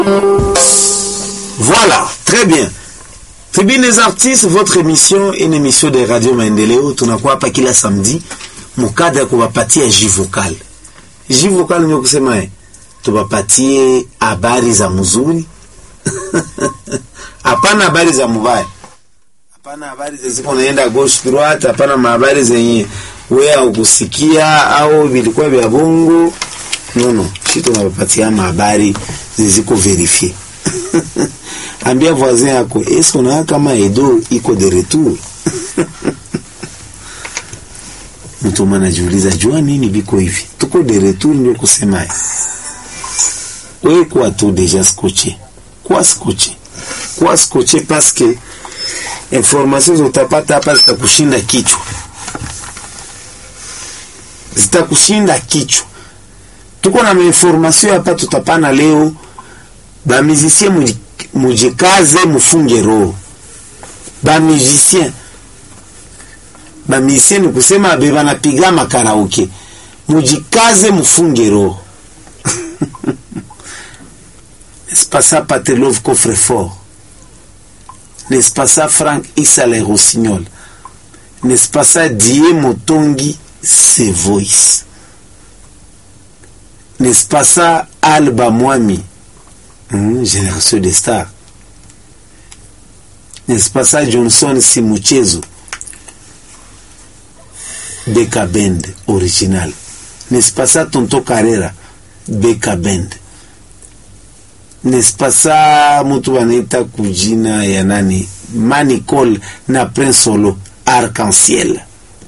Voilà, très bien. Tribune des artistes, votre émission, une émission de Radio Maendeleo. Tunakuwa hapa kila samedi mukada ya kuwapatia ji vocal. Ji vocal ndio kusema eh, tuwapatie habari za mzuri hapana habari za mubaya, hapana habari ziko naenda gauche droite, hapana habari zenye wewe ukusikia au vilikuwa vya bongo. No, no, shi tunawapatia habari ziziko verifie ambia voisin yako eske unaona kama Edo iko de retour mtu mwana anajiuliza jua nini biko hivi, tuko de retour, ndio kusema wewe kwa tu deja scotché kwa scotché kwa scotché parce que information zotapata hapa zitakushinda kichwa, zitakushinda kichwa. Tuko na information hapa tutapana leo, ba musicien mujikaze mufunge roho ba musicien ba musicien ni kusema be banapiga makaraoke mujikaze mufunge roho n'est-ce pas ça Patelov Coffrefort n'est-ce pas ça Frank Issa les Rossignol n'est-ce pas ça Die Motongi ses voice n'est-ce pas ça Alba Mwami Mmh, génération de stars n'est-ce pas ça Johnson Simuchezo Beka Band original n'est-ce pas ça Tonto Carrera Beka Band n'est-ce pas ça mtu wanaita kujina ya nani Manicol na Prince Solo Arc-en-Ciel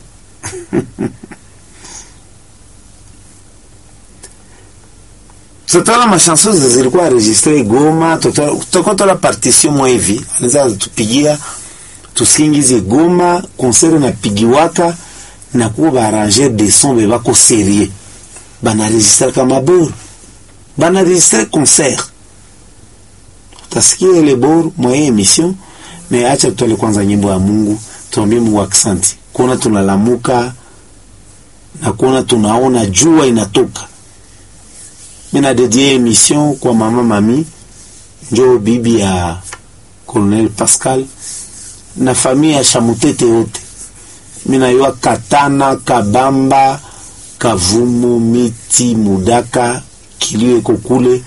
tutaona mashanson zilikuwa registre Goma, tutakuwa tola partition mwa hivi, anaweza tupigia tusingize Goma, concert napigiwaka na kuwa baarranger de son be bako serie bana registre kama bor bana registre concert, utasikia ile bor mwa emission. Me acha tutole kwanza nyimbo ya Mungu, tuambie Mungu aksanti kuona tunalamuka na kuona tunaona jua inatoka mina dedie emission kwa mama mami njo bibi ya Colonel Pascal na familia ya Shamutete yote. Mina yua Katana, Kabamba, Kavumu, Miti, Mudaka, kilio iko kule.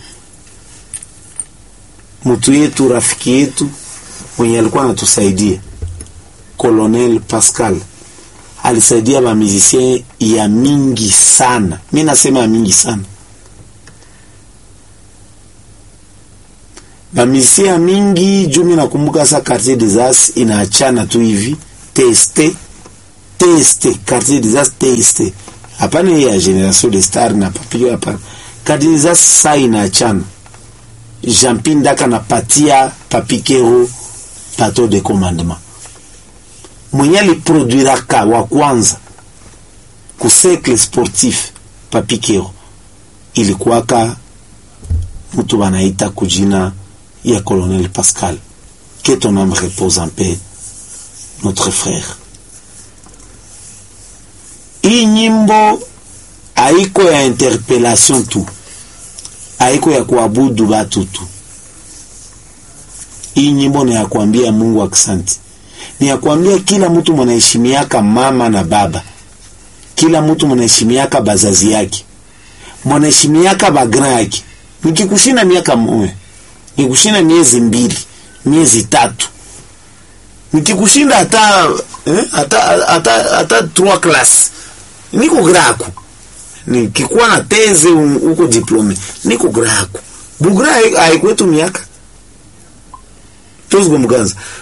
Mtu yetu rafiki yetu mwenye alikuwa anatusaidia Colonel Pascal alisaidia ba musicien ya mingi sana, mi nasema ya mingi sana bamisia mingi juu mi nakumbuka sa quartier des As inaachana tu hivi teste teste quartier des As teste hapana ya generation de star na papio hapana quartier des As sa inaachana Jean-Pierre Ndaka napatia papikero pato de commandement mwenye aliproduiraka wa kwanza ku cercle sportif papikero ilikuwaka mtu banaita kujina ya Colonel Pascal. Que ton âme repose en paix, notre frère. Hii nyimbo haiko ya interpellation tu, haiko ya kuabudu batu tu. Hii nyimbo ni ya kuambia Mungu aksanti, ni ya kuambia kila mtu mwanaheshimiaka mama na baba, kila mtu mwanaheshimiaka bazazi yake, mwanaheshimiaka bagra yake. Nikikushinda miaka moja nikushinda miezi mbili miezi tatu nikikushinda hata eh, hata hata hata trois class niko graku nikikuwa na teze huko diplome niko graku bugra haikwetu miaka tuzgo mganza